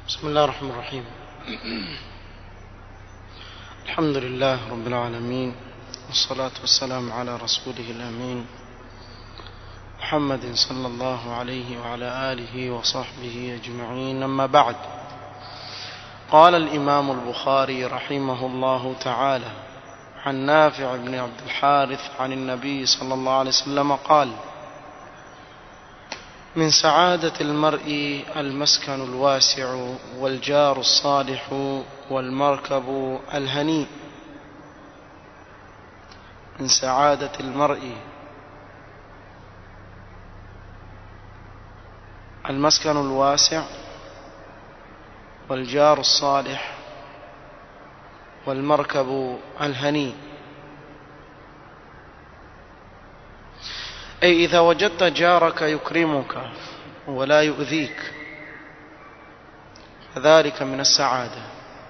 بسم الله الرحمن الرحيم الحمد لله رب العالمين والصلاة والسلام على رسوله الأمين محمد صلى الله عليه وعلى آله وصحبه أجمعين أما بعد قال الإمام البخاري رحمه الله تعالى عن نافع بن عبد الحارث عن النبي صلى الله عليه وسلم قال من سعادة المرء المسكن الواسع والجار الصالح والمركب الهنيء من سعادة المرء المسكن الواسع والجار الصالح والمركب الهنيء أي إذا وجدت جارك يكرمك ولا يؤذيك فذلك من السعادة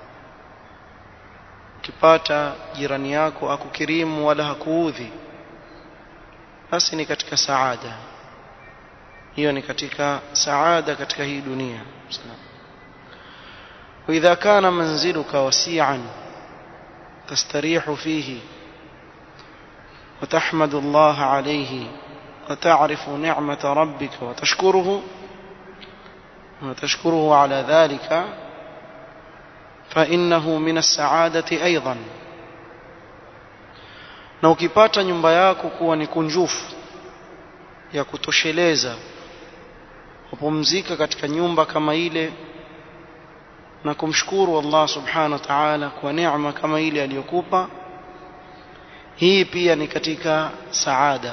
ukipata jirani yako akukirimu wala hakuudhi basi ni katika saada hiyo ni katika saada katika hii dunia واذا كان منزلك وسيعا تستريح فيه وتحمد الله عليه وتعرف نعمة ربك وتشكره وتشكره على ذلك فإنه من السعادة أيضا na ukipata nyumba yako kuwa ni kunjufu ya kutosheleza kupumzika katika nyumba kama ile na kumshukuru Allah subhanahu wa ta'ala kwa neema kama ile aliyokupa hii pia ni katika saada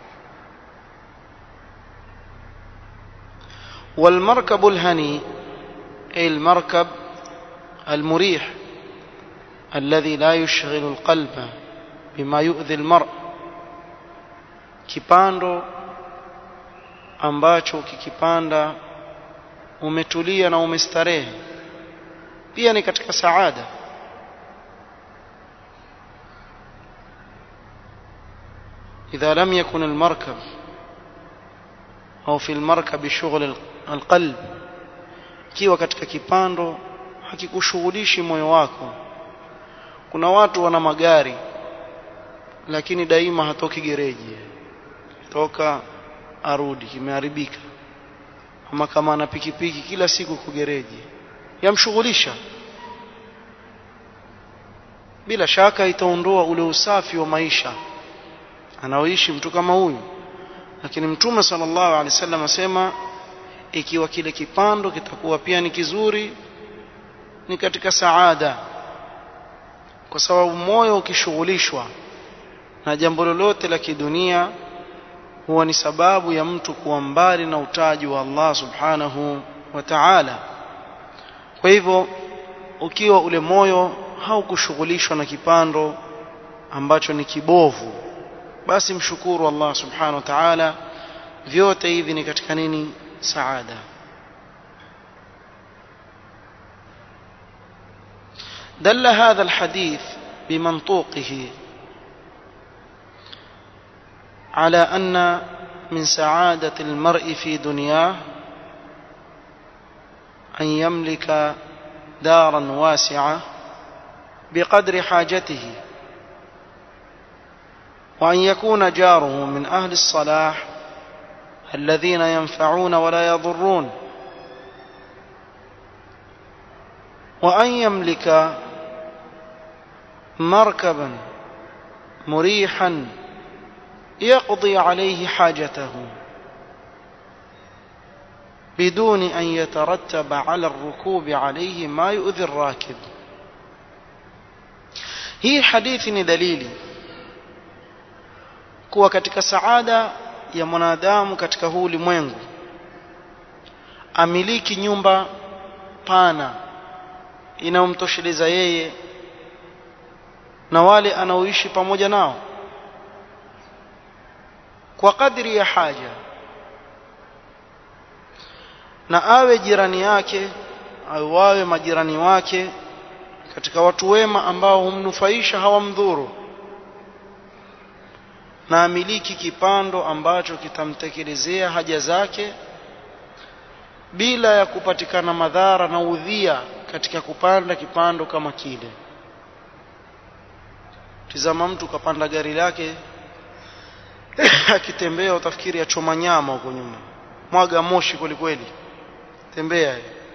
والمركب الهني أي المركب المريح الذي لا يشغل القلب بما يؤذي المرء kipando ambacho ukikipanda umetulia na umestarehe pia ni katika saada إذا لم يكن المركب أو في المركب شغل القلب kiwa katika kipando hakikushughulishi moyo wako kuna watu wana magari lakini daima hatoki gereji toka arudi kimeharibika ama kama ana pikipiki kila siku kugereji yamshughulisha bila shaka itaondoa ule usafi wa maisha anaoishi mtu kama huyu lakini mtume sallallahu alaihi wasallam asema ikiwa kile kipando kitakuwa pia ni kizuri ni katika saada kwa sababu moyo ukishughulishwa na jambo lolote la kidunia huwa ni sababu ya mtu kuwa mbali na utaji wa Allah subhanahu wa ta'ala kwa hivyo ukiwa ule moyo haukushughulishwa na kipando ambacho ni kibovu basi mshukuru Allah subhanahu wa ta'ala vyote hivi ni katika nini saada دل هذا الحديث بمنطوقه على أن من سعادة المرء في دنياه أن يملك دارا واسعة بقدر حاجته وأن يكون جاره من أهل الصلاح الذين ينفعون ولا يضرون وأن يملك مركبا مريحا يقضي عليه حاجته بدون أن يترتب على الركوب عليه ما يؤذي الراكب هي حديث دليلي kuwa katika saada ya mwanadamu katika huu ulimwengu amiliki nyumba pana inayomtosheleza yeye na wale anaoishi pamoja nao kwa kadri ya haja na awe jirani yake au wawe majirani wake katika watu wema ambao humnufaisha hawamdhuru na amiliki kipando ambacho kitamtekelezea haja zake bila ya kupatikana madhara na udhia katika kupanda kipando kama kile tizama mtu kapanda gari lake akitembea utafikiri achoma nyama huko nyuma mwaga moshi kweli kweli tembea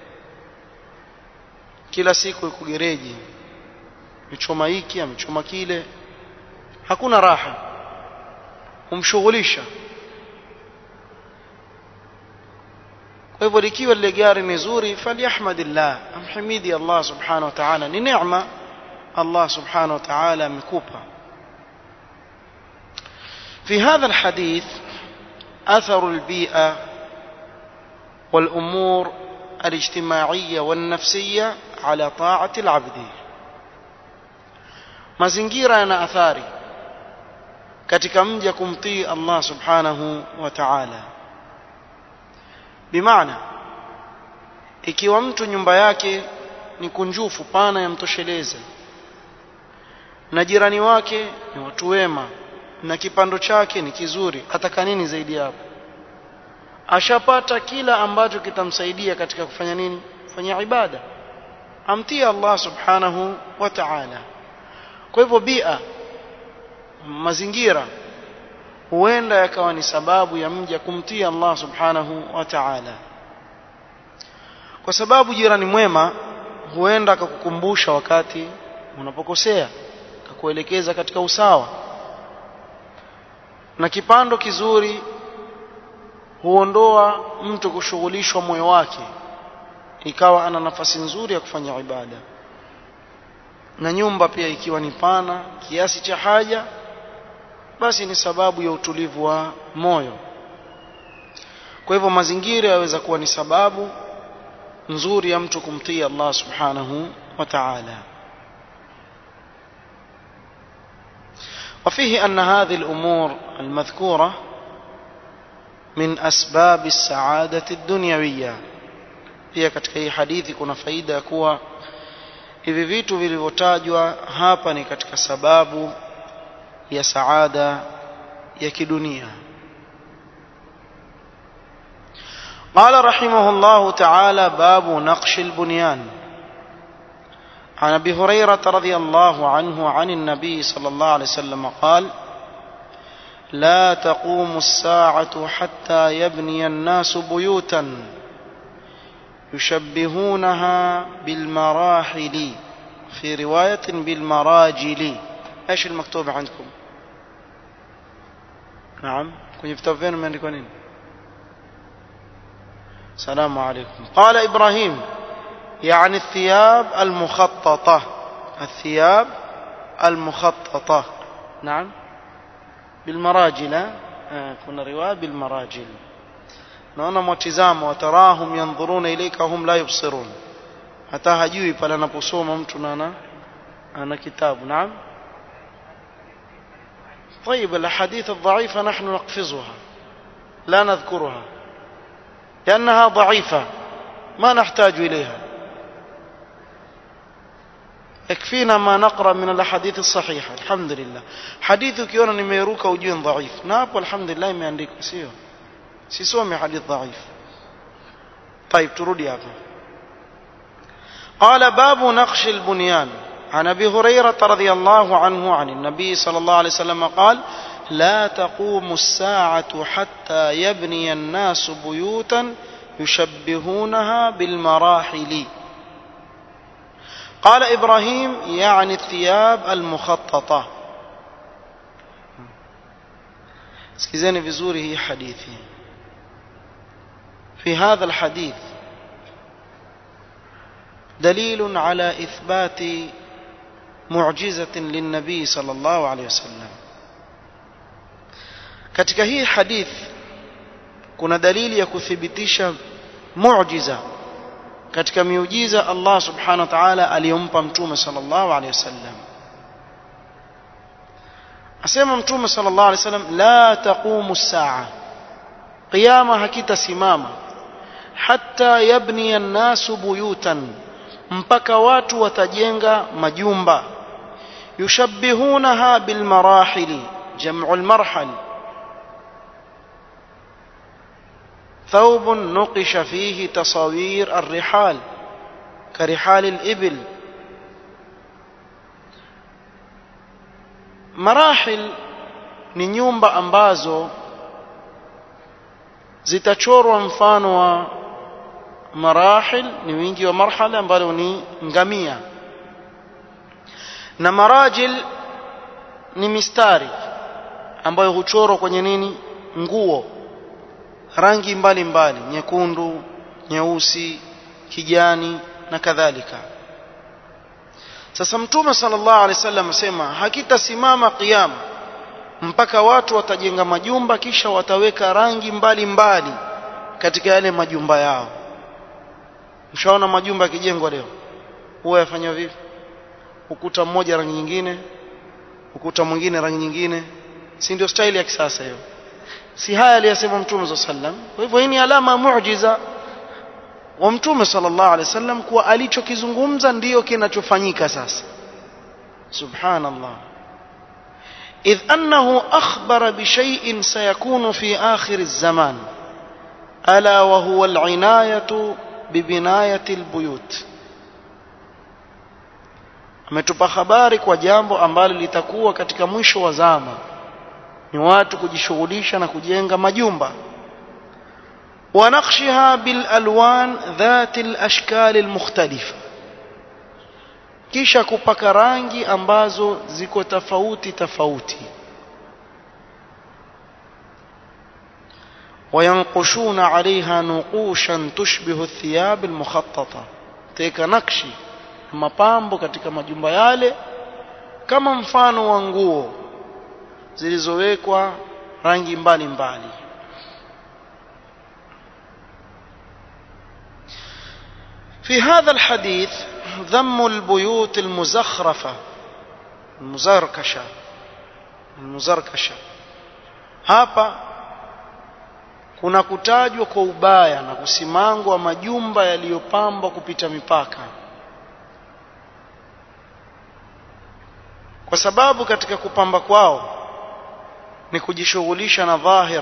kila siku yuko gereji amechoma hiki amechoma kile hakuna raha humshughulisha kwa hivyo likiwa lile gari ni zuri falyahmadillah amhimidi Allah subhanahu wa ta'ala ni neema Allah subhanahu wa ta'ala amekupa في هذا الحديث أثر البيئة والأمور الاجتماعية والنفسية على طاعة العبد mazingira yana athari katika mja kumtii Allah subhanahu wa ta'ala bimaana ikiwa mtu nyumba yake ni kunjufu pana yamtosheleza na jirani wake ni watu wema na kipando chake ni kizuri ataka nini zaidi hapo ashapata kila ambacho kitamsaidia katika kufanya nini kufanya ibada amtii Allah subhanahu wa ta'ala kwa hivyo bia mazingira huenda yakawa ni sababu ya mja kumtii Allah subhanahu wa ta'ala kwa sababu jirani mwema huenda akakukumbusha wakati unapokosea akakuelekeza katika usawa na kipando kizuri huondoa mtu kushughulishwa moyo wake ikawa ana nafasi nzuri ya kufanya ibada na nyumba pia ikiwa ni pana kiasi cha haja basi ni sababu ya utulivu wa moyo kwa hivyo mazingira yaweza kuwa ni sababu nzuri ya mtu kumtii Allah subhanahu wa ta'ala وفيه أن هذه الأمور المذكورة من أسباب السعادة الدنيوية pia katika hii hadithi kuna faida ya kuwa hivi vitu vilivyotajwa hapa ni katika sababu ya saada ya kidunia قال رحمه الله تعالى باب نقش البنيان عن ابي هريره رضي الله عنه عن النبي صلى الله عليه وسلم قال لا تقوم الساعه حتى يبني الناس بيوتا يشبهونها بالمراحل في روايه بالمراجل ايش المكتوب عندكم نعم kwenye vitabu vyenu imeandikwa nini السلام عليكم قال ابراهيم يعني الثياب المخططة الثياب المخططة نعم بالمراجل آه كنا رواية بالمراجل naona mwatizama watarahum yandhuruna ilaika hum la yubsirun hata hajui pale anaposoma mtu na ana ana kitabu naam طيب الاحاديث الضعيفه نحن نقفزها لا نذكرها لانها ضعيفه ما نحتاج اليها يكفينا ما نقرا من الاحاديث الصحيحه الحمد لله حديث ukiona nimeruka ujue dhaif na hapo alhamdulillah imeandikwa sio sisomi hadith dhaif طيب turudi hapa قال باب نقش البنيان عن ابي هريره رضي الله عنه عن النبي صلى الله عليه وسلم قال لا تقوم الساعه حتى يبني الناس بيوتا يشبهونها بالمراحل قال ابراهيم يعني الثياب المخططه سكيزاني vizuri hii hadithi في هذا الحديث دليل على اثبات معجزه للنبي صلى الله عليه وسلم katika hii hadith kuna dalili ya kuthibitisha muujiza katika miujiza Allah subhanahu wa ta'ala aliyompa mtume sallallahu alayhi wasallam asema mtume sallallahu alayhi wasallam la taqumu as-sa'a qiyama hakitasimama hatta yabni an-nasu buyutan mpaka watu watajenga majumba yushabbihunaha bilmarahili jam'u al-marhal ثوب نقش فيه تصاوير الرحال كرحال الإبل marahil ni nyumba ambazo zitachorwa mfano wa marahil ni wingi wa marhala ambalo ni ngamia na marajil ni mistari ambayo huchorwa kwenye nini nguo rangi mbalimbali mbali, nyekundu nyeusi kijani na kadhalika sasa mtume sallallahu alaihi wasallam asema hakitasimama kiyama mpaka watu watajenga majumba kisha wataweka rangi mbalimbali mbali katika yale majumba yao mshaona majumba yakijengwa leo huwa yafanywa vipi ukuta mmoja rangi nyingine ukuta mwingine rangi nyingine si ndio staili ya kisasa hiyo si haya aliyasema mtume sallallahu alaihi wasallam kwa hivyo hii ni alama muujiza wa mtume sallallahu alaihi wasallam kuwa alichokizungumza ndiyo kinachofanyika sasa subhanallah إذ أنه أخبر بشيء سيكون في آخر الزمان ألا وهو العناية ببناية البيوت ametupa habari kwa jambo ambalo litakuwa katika mwisho wa zama ni watu kujishughulisha na kujenga majumba ونقشها بالالوان ذات الاشكال المختلفه kisha kupaka rangi ambazo ziko tofauti tofauti وينقشون عليها نقوشا تشبه الثياب المخططه teka nakshi mapambo katika majumba yale kama mfano wa nguo zilizowekwa rangi mbalimbali mbali. في هذا الحديث ذم البيوت المزخرفة المزركشة المزركشة hapa kuna kutajwa kwa ubaya na kusimangwa majumba yaliyopambwa kupita mipaka kwa sababu katika kupamba kwao ni kujishughulisha na dhahir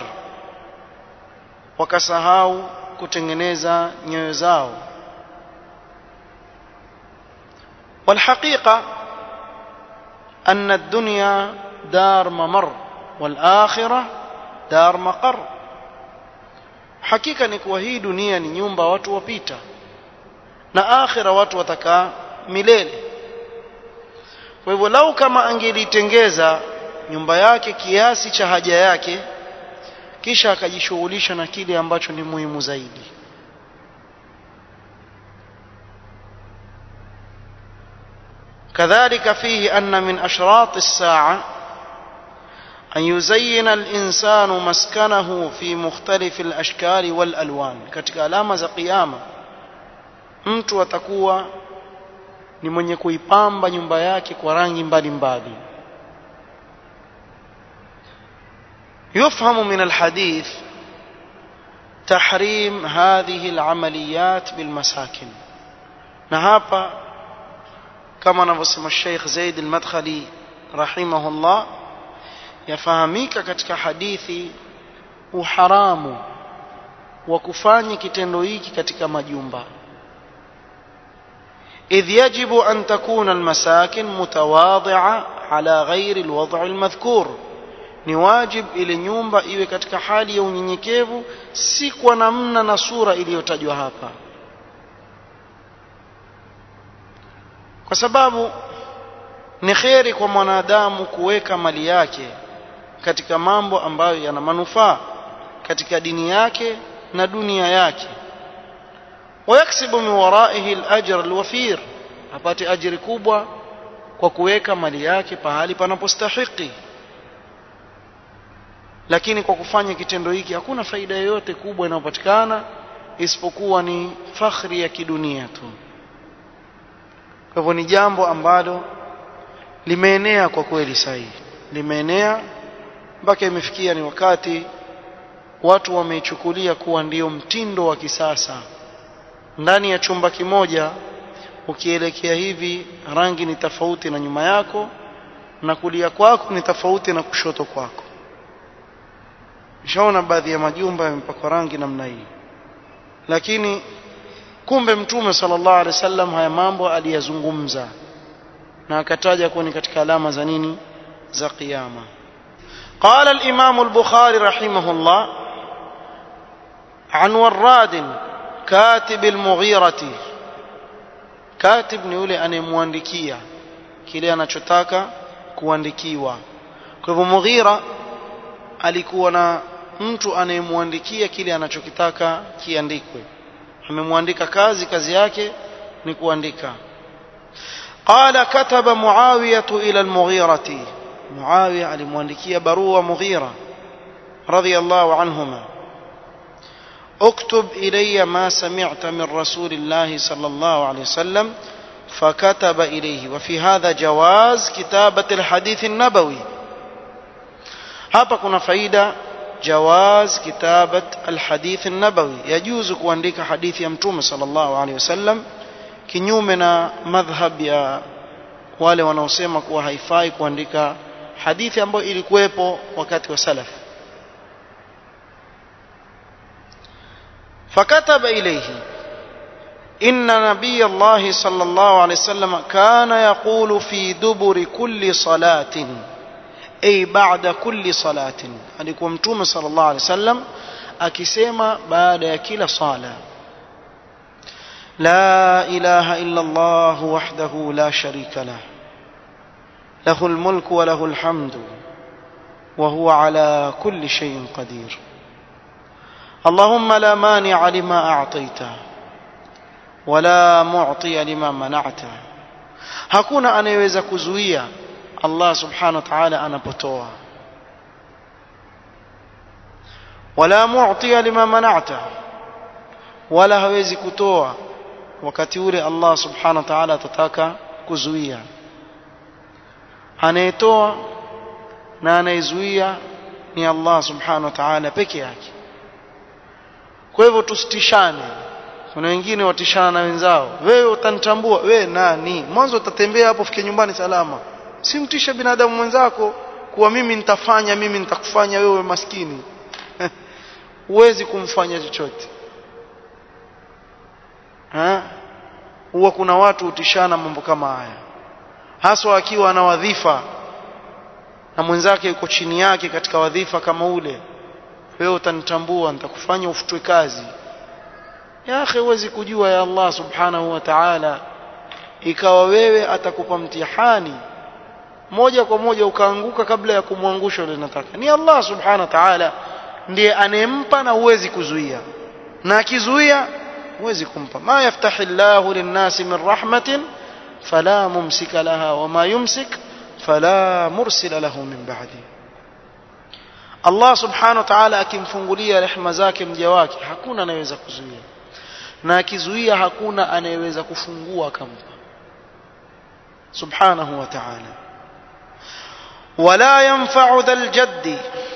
wakasahau kutengeneza nyoyo zao والحقيقة أن الدنيا دار ممر والآخرة دار مقر hakika ni kuwa hii dunia ni nyumba watu wapita na akhira watu watakaa milele kwa hivyo lau kama angelitengeza nyumba yake kiasi cha haja yake kisha akajishughulisha na kile ambacho ni muhimu zaidi كذلك فيه أن من أشراط الساعة أن يزين الإنسان مسكنه في مختلف الأشكال والألوان katika alama za kiyama mtu atakuwa ni mwenye kuipamba nyumba yake kwa rangi mbalimbali يفهم من الحديث تحريم هذه العمليات بالمساكن na hapa kama anavyosema Sheikh Zaid al-Madkhali rahimahullah yafahamika katika hadithi uharamu wa kufanya kitendo hiki katika majumba إذ يجب أن تكون المساكن متواضعة على غير الوضع المذكور ni wajib ile nyumba iwe katika hali ya unyenyekevu si kwa namna na sura iliyotajwa hapa kwa sababu ni kheri kwa mwanadamu kuweka mali yake katika mambo ambayo yana manufaa katika dini yake na dunia yake wayaksibu min waraihi al-ajr al-wafir apate ajiri kubwa kwa kuweka mali yake pahali panapostahiki lakini kwa kufanya kitendo hiki hakuna faida yoyote kubwa inayopatikana isipokuwa ni fakhri ya kidunia tu kwa hivyo ni jambo ambalo limeenea kwa kweli sahihi limeenea mpaka imefikia ni wakati watu wameichukulia kuwa ndio mtindo wa kisasa ndani ya chumba kimoja ukielekea hivi rangi ni tofauti na nyuma yako na kulia kwako ni tofauti na kushoto kwako nishaona baadhi ya majumba yamepakwa rangi namna hii lakini kumbe mtume sallallahu alaihi wasallam haya mambo aliyazungumza na akataja kuwa ni katika alama za nini za kiyama قال الإمام البخاري رحمه الله عن وراد كاتب المغيرة كاتب ni yule anayemwandikia kile anachotaka kuandikiwa kwa hivyo Mughira alikuwa na mtu anayemwandikia kile anachokitaka kiandikwe amemwandika kazi kazi yake ni kuandika قال كتب معاوية إلى المغيرة معاوية alimwandikia barua Mughira رضي الله عنهما اكتب إلي ما سمعت من رسول الله صلى الله عليه وسلم فكتب إليه وفي هذا جواز كتابة الحديث النبوي hapa kuna faida jawaz kitabat alhadith an-nabawi yajuzu kuandika hadithi ya mtume sallallahu alaihi wasallam kinyume na madhhab ya wale wanaosema kuwa haifai kuandika hadithi ambayo ilikuwepo wakati wa salaf fakataba ilayhi إن نبي الله صلى الله عليه وسلم كان يقول في دبر كل صلاة أي بعد كل صلاة alikuwa mtume صلى الله عليه وسلم akisema baada ya kila sala لا إله إلا الله وحده لا شريك له له الملك وله الحمد وهو على كل شيء قدير اللهم لا مانع لما أعطيته ولا معطي لما منعته hakuna anayeweza kuzuia Allah subhanahu wa ta'ala anapotoa wala mu'tiya lima mana'ta wala hawezi kutoa wakati ule Allah subhanahu wa ta'ala atataka kuzuia anayetoa na anayezuia ni Allah subhanahu wa ta'ala peke yake kwa hivyo tusitishane kuna wengine watishana na wenzao wewe utanitambua wewe nani mwanzo utatembea hapo fike nyumbani salama si mtishe binadamu mwenzako kuwa mimi nitafanya mimi nitakufanya wewe maskini huwezi kumfanya chochote ha huwa kuna watu utishana mambo kama haya haswa akiwa ana wadhifa na mwenzake yuko chini yake katika wadhifa kama ule wewe utanitambua nitakufanya ufutwe kazi ya akhi huwezi kujua ya Allah subhanahu wa ta'ala ikawa wewe atakupa mtihani moja kwa moja ukaanguka kabla ya kumwangusha yule nataka ni Allah subhanahu wa ta'ala ndiye anempa na huwezi kuzuia na akizuia huwezi kumpa ma yaftahi Allahu lin-nasi min rahmatin fala mumsika laha wama yumsik fala mursila lahu min ba'di Allah subhanahu wa ta'ala akimfungulia rehema zake mja wake hakuna anayeweza kuzuia na akizuia hakuna anayeweza kufungua akampa subhanahu wa ta'ala wala yanfa'u dhal jaddi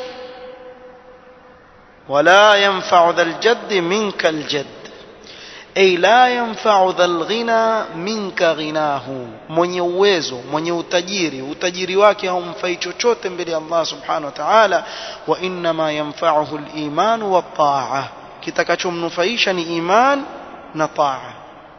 wala yanfa'u dhal jaddi minka al jadd ay la yanfa'u dhal ghina minka ghinahu mwenye uwezo mwenye utajiri utajiri wake haumfai chochote mbele ya Allah subhanahu wa ta'ala wa inma yanfa'uhu al iman wa ta'a kitakachomnufaisha ni iman na taa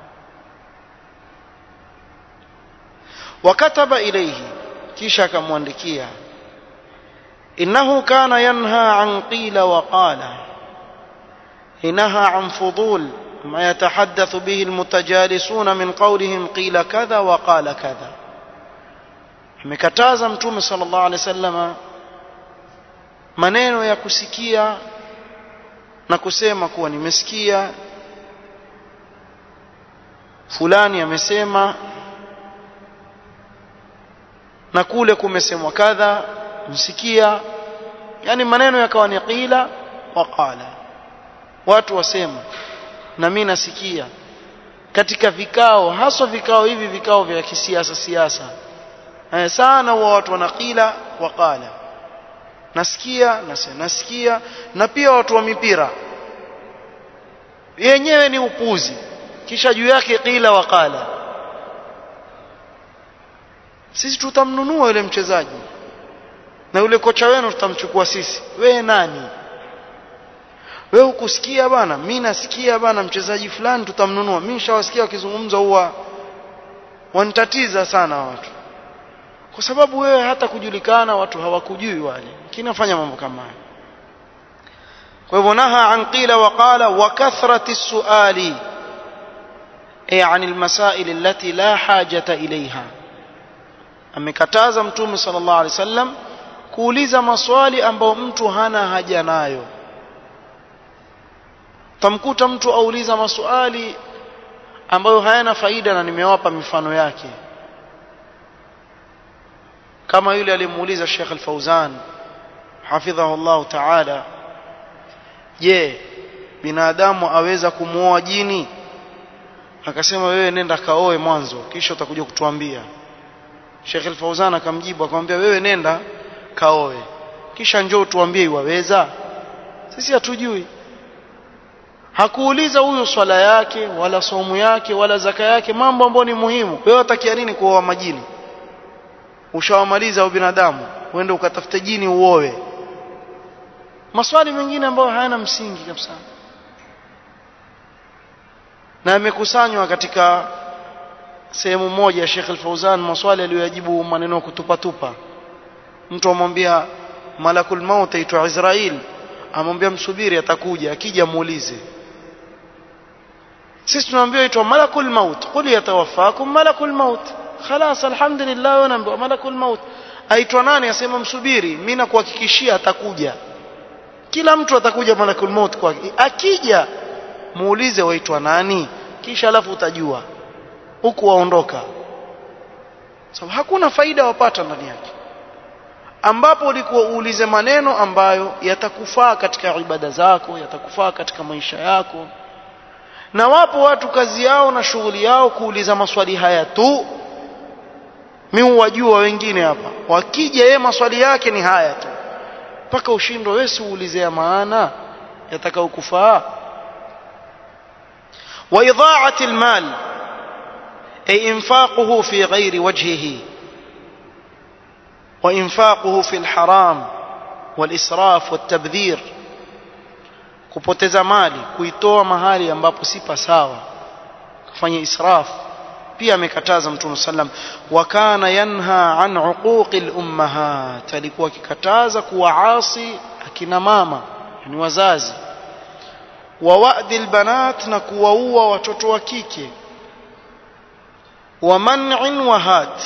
wakataba ilayhi kisha akamwandikia innahu kana yanha an qila wa qala inaha an fudul ما يتحدث به المتجالسون من قولهم قيل كذا وقال كذا amekataza mtume sallallahu alaihi wasallama maneno ya kusikia na kusema kuwa nimesikia fulani amesema na kule kumesemwa kadha msikia yani maneno yakawa ni qila wa qala watu wasema na mimi nasikia katika vikao haswa vikao hivi vikao vya kisiasa siasa eh, sana huwa watu wanaqila wa qala nasikia nasikia, nasikia na pia watu wa mipira yenyewe ni upuzi kisha juu yake qila wa qala sisi tutamnunua yule mchezaji na yule kocha wenu tutamchukua sisi wewe nani wewe hukusikia bana mimi nasikia bana mchezaji fulani tutamnunua mimi nishawasikia wakizungumza huwa wanitatiza sana watu kwa sababu wewe hata kujulikana watu hawakujui wale kinafanya mambo kama hayo kwa hivyo naha an qila wa qala wa kathrati suali ay an almasail allati la hajata ilaiha amekataza mtume sallallahu alaihi wasallam kuuliza maswali ambayo mtu hana haja nayo tamkuta mtu auliza maswali ambayo hayana faida na nimewapa mifano yake kama yule alimuuliza Sheikh Al-Fauzan hafidhahu Allah Ta'ala je binadamu aweza kumuoa jini akasema wewe nenda kaoe mwanzo kisha utakuja kutuambia Sheikh Al-Fauzan akamjibu akamwambia wewe nenda kaoe kisha njoo tuambie iwaweza sisi hatujui hakuuliza huyu swala yake wala somu yake wala zaka yake mambo ambayo ni muhimu wewe utakia nini kuoa majini ushawamaliza au binadamu uende ukatafute jini uoe maswali mengine ambayo hayana msingi kabisa na yamekusanywa katika sehemu moja ya Sheikh Al-Fauzan maswali aliyoyajibu maneno ya kutupatupa mtu amwambia malakul maut aitwa Israel amwambia msubiri atakuja akija muulize sisi tunaambiwa aitwa malakul maut qul yatawaffakum malakul maut خلاص الحمد لله ونambiwa malakul maut aitwa nani asema msubiri mimi nakuhakikishia atakuja kila mtu atakuja malakul maut kwake akija muulize waitwa nani kisha alafu utajua huku waondoka sababu so, hakuna faida wapata ndani yake ambapo ulikuwa uulize maneno ambayo yatakufaa katika ibada zako yatakufaa katika maisha yako na wapo watu kazi yao na shughuli yao kuuliza maswali haya tu mimi wajua wengine hapa wakija yeye maswali yake ni haya tu mpaka ushindwe wewe si uulize ya maana yatakao kufaa wa idha'ati almal ay infaquhu fi ghairi wajhihi wa infaquhu fi alharam walisraf watabdhir kupoteza mali kuitoa mahali ambapo si pasawa kufanya israf pia amekataza mtume sallam wa kana yanha an uquqi al-ummahat alikuwa akikataza kuwaasi akina mama ni wazazi wa wa'di al-banat na kuwaua watoto wa kike wa man'in wa hat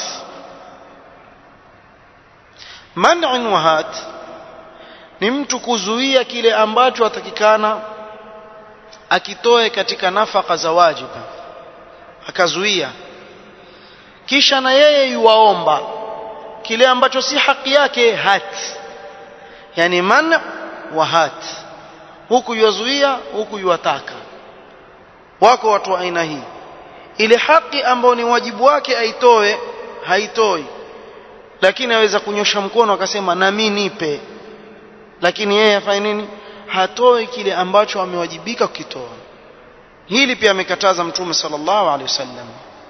man'in wa hat ni mtu kuzuia kile ambacho atakikana akitoe katika nafaka za wajiba akazuia kisha na yeye yuwaomba kile ambacho si haki yake hati yani man wa hati huku yuwazuia huku yuwataka wako watu wa aina hii ile haki ambayo ni wajibu wake aitoe haitoi lakini aweza kunyosha mkono akasema na mimi nipe lakini yeye afanye nini hatoi kile ambacho amewajibika kukitoa hili pia amekataza mtume sallallahu alaihi wasallam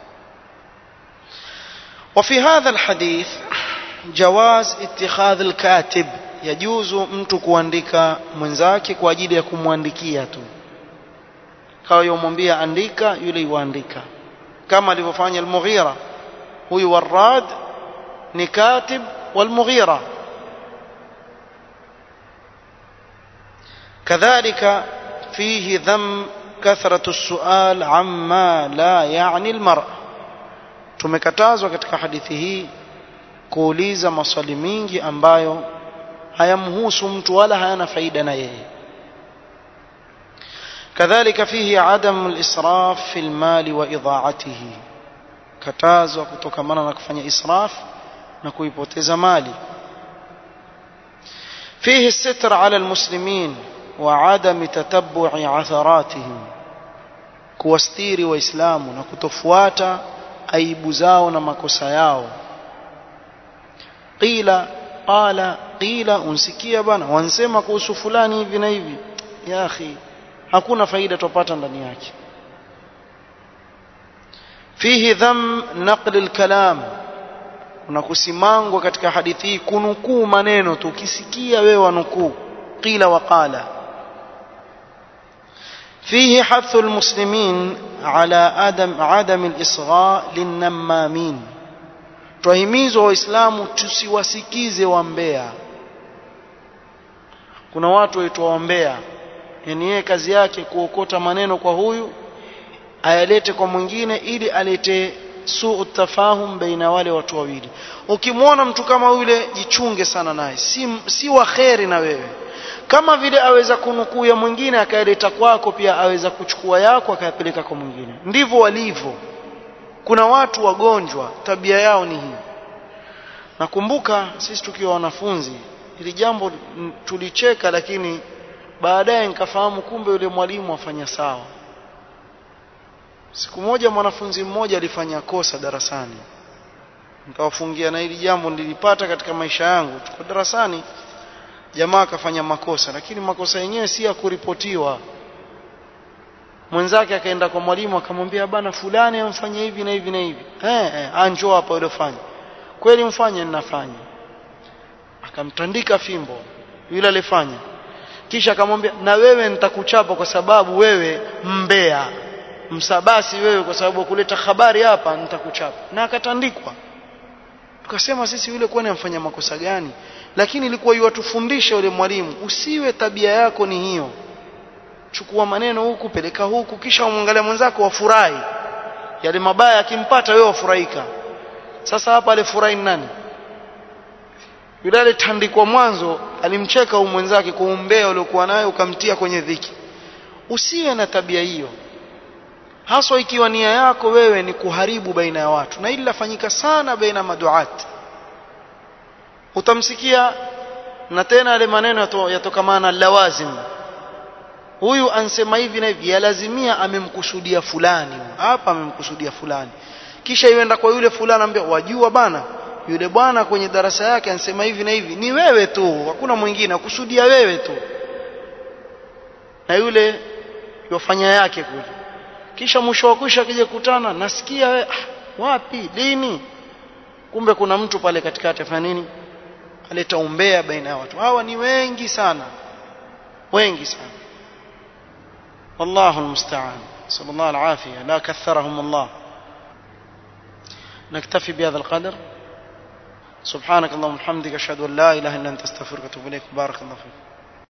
وفي هذا الحديث جواز اتخاذ الكاتب يجوز mtu kuandika mwenzake kwa ajili ya kumwandikia tu kawa yomwambia andika yule yuandika kama alivyofanya al-Mughira huyu Warad ni katib wal-Mughira كذلك فيه ذم كثرة السؤال عما لا يعني المرء tumekatazwa katika hadithi hii kuuliza maswali mingi ambayo hayamhusu mtu wala hayana faida na yeye kadhalika fihi adam al-israf fi al-mal wa idha'atihi katazwa kutokamana na kufanya israf na kuipoteza mali fihi الستر على المسلمين وعدم تتبع عثراتهم kuwastiri waislamu na kutofuata aibu zao na makosa yao qila qala qila unsikia bana wansema kuhusu fulani hivi na hivi ya akhi hakuna faida tupata ndani yake fihi dham naql alkalam kuna kusimangwa katika hadithi hii kunukuu maneno tu ukisikia wewe wanukuu qila wa qala فيه حث المسلمين على عدم عدم الإصغاء للنمامين twahimizwa waislamu tusiwasikize wambea kuna watu waitwa wambea yani yeye kazi yake kuokota maneno kwa huyu ayalete kwa mwingine ili alete suu tafahum baina wale watu wawili ukimwona mtu kama yule jichunge sana naye si, si wa kheri na wewe kama vile aweza kunukuu ya mwingine akayaleta kwako pia aweza kuchukua yako akayapeleka kwa mwingine ndivyo walivyo kuna watu wagonjwa tabia yao ni hii nakumbuka sisi tukiwa wanafunzi ili jambo tulicheka lakini baadaye nikafahamu kumbe yule mwalimu afanya sawa siku moja mwanafunzi mmoja alifanya kosa darasani nikawafungia na hili jambo nilipata katika maisha yangu tuko darasani jamaa akafanya makosa lakini makosa yenyewe si ya kuripotiwa mwenzake akaenda kwa mwalimu akamwambia bana fulani amfanye hivi na hivi na hivi eh eh anjoo hapa yule fanya kweli mfanye ninafanya akamtandika fimbo yule alifanya kisha akamwambia na wewe nitakuchapa kwa sababu wewe mbea msabasi wewe kwa sababu kuleta habari hapa nitakuchapa na akatandikwa tukasema sisi yule kwani amfanya makosa gani lakini ilikuwa yuwatufundisha yule mwalimu usiwe tabia yako ni hiyo chukua maneno huku peleka huku kisha umwangalia mwenzako wafurahi yale mabaya akimpata wewe wafurahika sasa hapa alifurahi nani yule alitandikwa mwanzo alimcheka huyu mwenzake kwa umbea uliokuwa nayo ukamtia kwenye dhiki usiwe na tabia hiyo haswa ikiwa nia yako wewe ni kuharibu baina ya watu na hili lafanyika sana baina maduat utamsikia na tena yale maneno yatokamana lawazim huyu ansema hivi na hivi yalazimia amemkusudia fulani hapa amemkusudia fulani kisha iwenda kwa yule fulani ambia wajua bana yule bwana kwenye darasa yake ansema hivi na hivi ni wewe tu hakuna mwingine akusudia wewe tu na yule yofanya yake kule kisha mwisho wa kwisha akija kukutana nasikia we, ah, wapi lini kumbe kuna mtu pale katikati afanya nini aleta umbea baina ya watu hawa ni wengi sana wengi sana والله المستعان صلى الله العافية لا كثرهم الله نكتفي بهذا القدر سبحانك اللهم وبحمدك أشهد أن لا إله إلا أنت أستغفرك وأتوب إليك بارك الله فيك